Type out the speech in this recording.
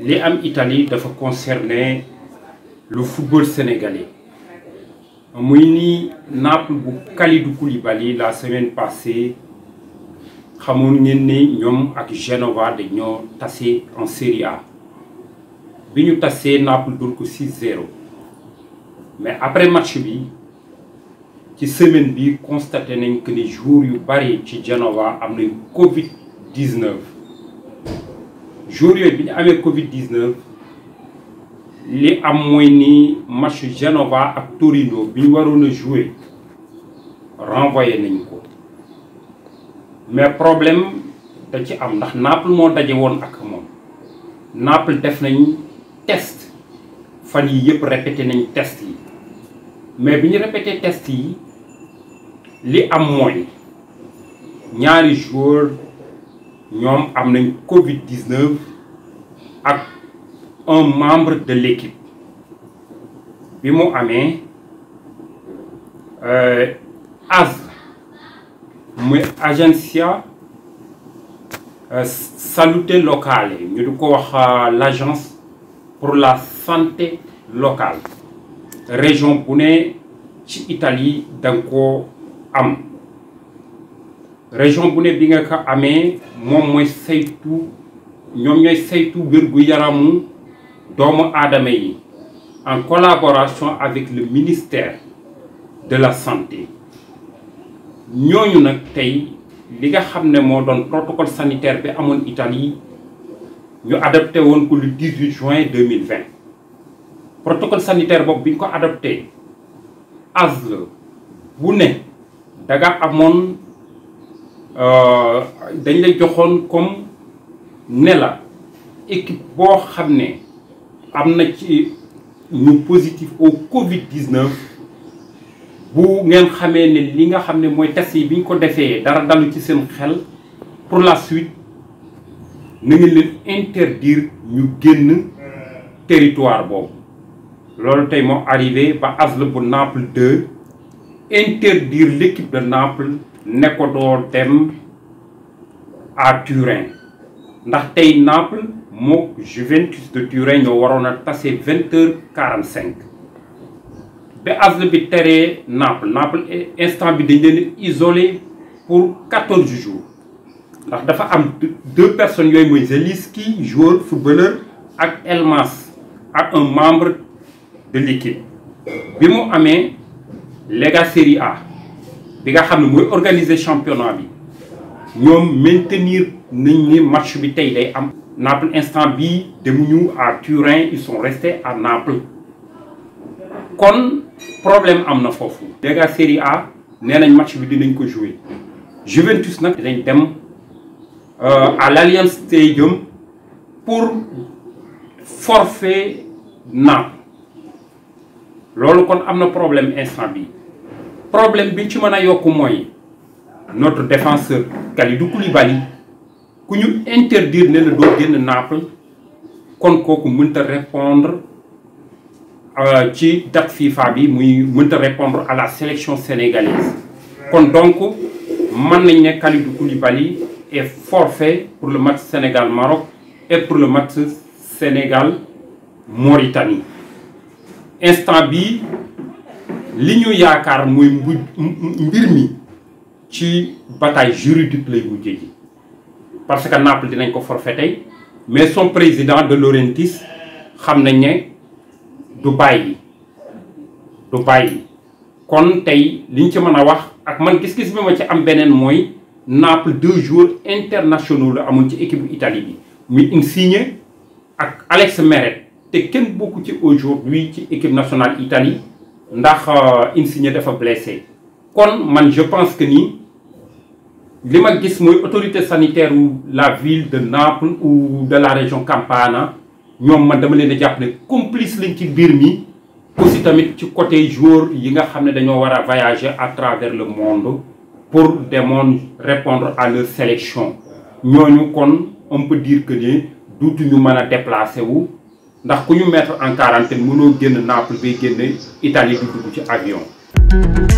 li am Italie dafa concerner le football sénégalais muy ni Naples bu Kalidou Koulibaly la semaine passée xamoon ngeen ni ñoom ak Genova dañoo tase en Serie A bi ñu tasee Naples dóor ko 6-0 mais après match bi ci semaine bi constaté nañ que ni joueurs yu bari ci Genova am nañ Covid 19 joueurs yooyu bi ñu amee Covid 19 li am mooy ni match Genova ak Torino bi ñu waroon a jouer renvoyé nañ ko mais problème da ci am ndax Naples moo daje woon ak moom Naples def nañ test fan yi yëpp répété nañ test yi mais bi ñu répété test yi li am mooy ñaari joueur ñoom am nañ Covid 19 ak un membre de l'équipe bi mu amee AS muy agenzia salute locale ñu di ko wax l'agence pour la santé locale région bu ne ci Italie da nga koo am région bu ne bi nga ko amee moom mooy saytu ñoom ñooy saytu wér-gu-yaramu doomu aadama yi en collaboration avec le ministère de la santé ñooñu nag tey li nga xam ne moo doon protocole sanitaire bi amoon Italie ñu adopté woon ko le 18 juin 2020 protocole sanitaire boobu bi ñu ko adopté ASL bu ne da nga amoon dañ lay joxoon comme ne la équipe boo xam ne am na ci ñu positif au Covid 19 bu ngeen xamee ne li nga xam ne mooy test yi bi ñu ko defee dara dalu ci seen xel pour la suite na ngeen leen interdire ñu génn territoire boobu loolu tey moo arrivé ba ASL bu Naples 2 interdire l'équipe de Naples ne ko doo dem à Turin ndax tey Naples moo Juventus de Turin ñoo waroon a tase vingt heures quarante cinq ba ASL bi teree Naples Naples instant bi dañ leen isolé pour quatorze jours ndax dafa am deux personnes yooyu mooy Zelinski joueur footballeur ak Elmas ak un membre de l'équipe bi mu amee Lega Serie A bi nga xam ne mooy organiser championnat bi ñoom maintenir nañ ni match bi tey day am Naples instant bii demuñu à Turin ils sont restés à Naples kon problème am na foofu Lega Serie A nee nañ match bi dinañ ko jouer Juventus nag dinañ dem à l'Allianz Stadium pour forfait Naples loolu kon am na problème instant bi problème bi ci mën a yokk mooy notre défenseur Kalidou Koulibaly ku ñu interdire ne la doo génn Naples kon kooku mënta répondre ci date FIFA bi muy mënta répondre à la sélection sénégalaise kon donc mën nañ ne Kalidou Koulibaly est forfait pour le match Sénégal Maroc et pour le match Sénégal Mauritanie instant bi li ñu yaakaar mooy mbu mbir mi ci bataille juridique lay mujjee ji parce que Naples dinañ ko forfait tey mais son président de Laurentiis xam nañ ne du bàyyi du bàyyi kon tey liñ ci mën a wax ak man gis-gis bi ma ci am beneen mooy Naples deux joueurs internationaux la amoon ci équipe Italie bi muy Insigne ak Alex Meret te kenn bokku ci aujourd'hui ci équipe nationale Italie ndax Insigne dafa blessé kon man je pense que ni li ma gis mooy autorité sanitaire ou la ville de Naples ou de la région Campana ñoom man dama leen a jàpp ne complice lañ ci mbir mi aussi tamit ci côté joueur yi nga xam ne dañoo war a voyager à travers le monde pour demoon répondre à leur sélection ñooñu kon on peut dire que ne duutuñu mën a déplacer wu ndax ku ñu mettre en quarantaine mënoo génn Naples bay génn Italie du dugg ci avion